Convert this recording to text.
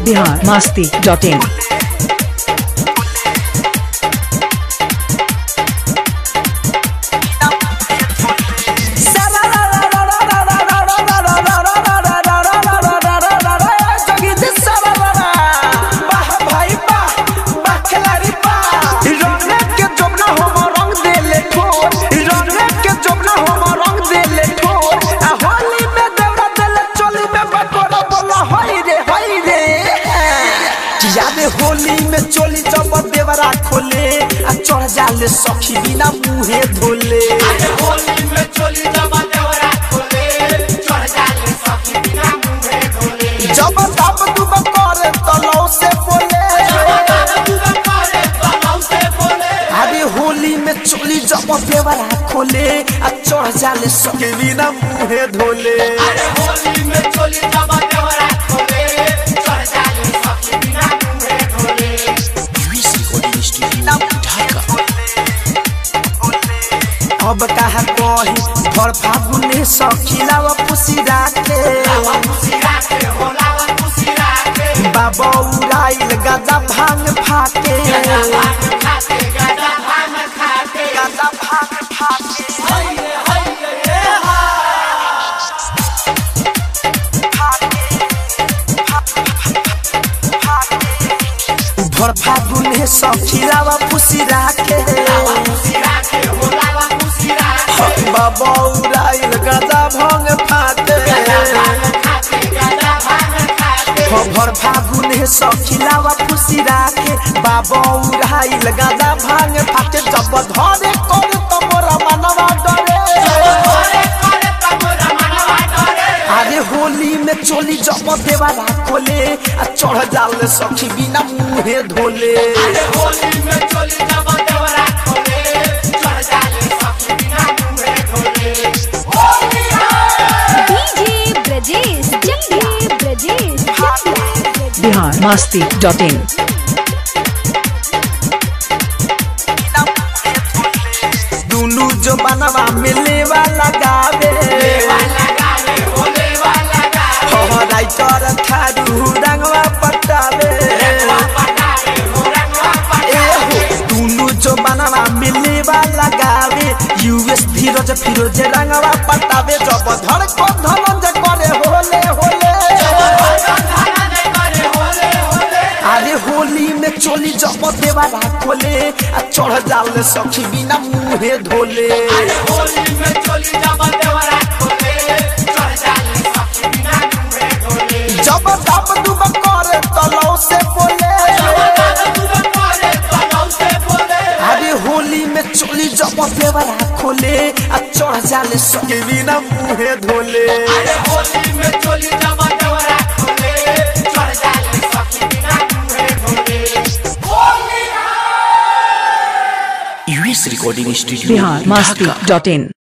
Bihar Masti dot in Holi में चोली जब देवरा खोले आ चढ़ जाले सखी बिना मुहे धोले होली में चोली जब देवरा खोले चढ़ जाले सखी बिना मुंहे धोले जब दब दुब करे तलौ से बोले अरे होली में चोली जब देवरा खोले आ चढ़ जाले सखी बिना मुहे धोले होली में चोली जब देवरा खोले चढ़ जाले सखी बिना मुंहे धोले अब कहा कही भर फागुने सखीलाव पुसी राखे लावा खुशी राखे हो लावा खुशी राखे बाबा उड़ाइल गाजा भांग फाके भांग खाते गाजा भांग खाते गाजा भांग फाके हइये हइये हे हा भर फागुने सखीलावा पुसी राखे लावा खुशी राखे हो लावा खुशी राखे बाबा उड़ाइल गाजा भांग फाके भांग खाते गाजा भांग खाते भर फागुने सखीलावा पुसी राखे बाबा उड़ाइल गाजा भांग फाके जब धरे कर तमरा मनवा डरे करे करे तमोरा मनवा डरे अरे होली में चोली जब देवारा खोले आ चढ़ जाल सखी बिना मुहे धोले अरे होली में चोली जब देवरा खोले चढ़ जाले सखी बिना मुंहे धोले Holi DJ Brajesh Jangiya Brajesh Jangiya Bihar Masti dot in दुनु जो बनवा मिले वाला गावे वाला गावे होले वाला गावे हो राइटर थारू रंगवा पटावे पटावे हो रंगवा ए पटावे हो दुनु जो बनवा मिले वाला गावे यूएस धीरज फिरोज रंगवा पटावे जब धड़ को धनंजय करे होले होले धाना दे करे होले होले अरे होली में चोली जब देवारा खोले आ चढ़ जाल सखी बिना मुहे धोले अरे होली में चोली जब देवरा खोले चढ़ जाले सखी बिना मुंहे धोले जब दब दुब करे तलौ से बोले करे तलौ से बोले अरे होली में चोली जब देवारा खोले आ चढ़ जाले सखी बिना मुहे धोले अरे होली में चोली जब देवरा खोले चढ़ जाले सखी बिना मुंहे धोले Holi US recording studio Bihar Masti dot इन